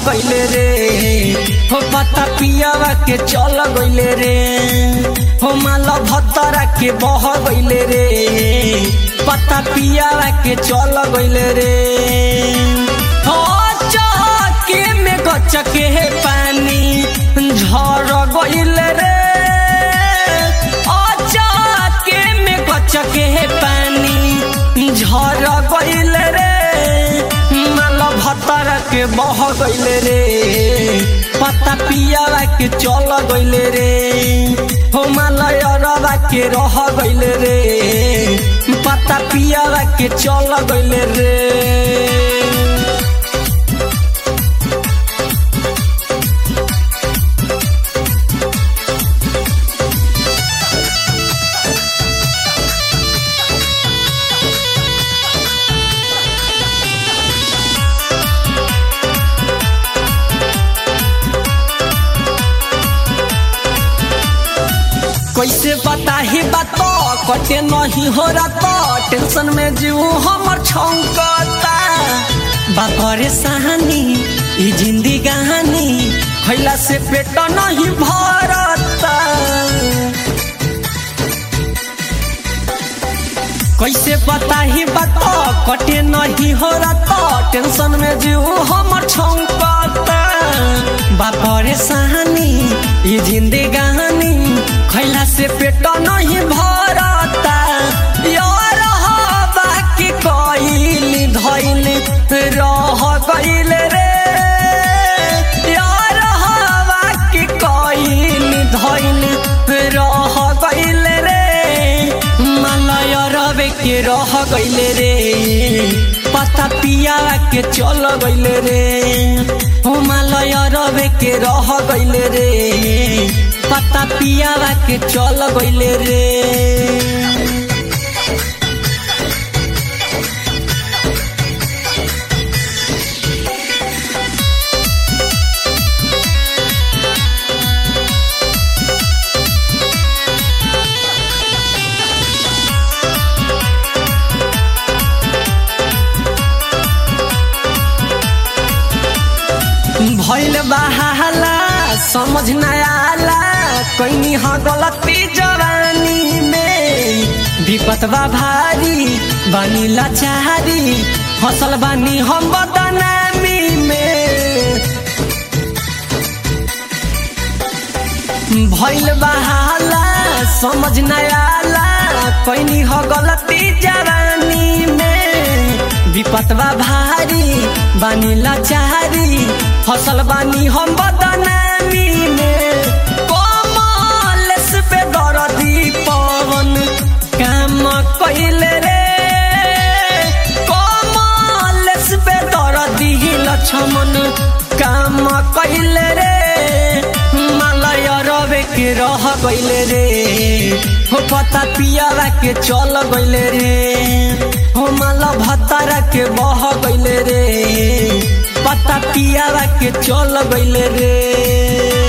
गइले रे हो पता पियावा के चल गइले रे हो माला भतरा के बह गइले रे पता पियावा के चल गइले रे हो चके में गचके हे पानी झर गइले रे अचके में गचके हे पानी झर गइले रे माल भतर के बह गइले रे पता पियावा के चल गइले रे हो माल अरवा के रह गइले रे पता पियावा के चल गइले रे कैसे बता ही बात कटे नहीं हो रहा टेंशन में जीव हमर छौकता बापरे सहानी ई जिंदगी कहानी खैला से पेट नहीं भरता कैसे बता ही बात कटे नहीं हो रहा टेंशन में जीव हमर छौकता बापरे सहानी ई जिंदगी कहानी खैला से पेट नहीं भरता यार बाकी कइली धइली रह गइले रे यार बाकी कइली धइली रह गइले रे मालय रबे के रह गइले रे पता पिया के चल गइले रे हो मालय रबे के रह गइले रे पता पियावा के चल गइले रे भइल बहाला समझ न आला कैनी ह गलती जवानी में विपत बा भारी बानी लाचारी हसल बानी हम बदनामी में भइल बहाला समझ न आला कैनी ह गलती जवानी में विपत बा भारी बानी लाचारी फसल बानी हम बदनामी में कमलेस पे दरदी पवन काम कइले रे कमलेस पे दरदी लक्ष्मण काम कइले रे मालय रवे के रह गइले रे हो पता पियावा के चल गइले रे हो माला भतारा के बह गइले रे पता पियावा के चल गइले रे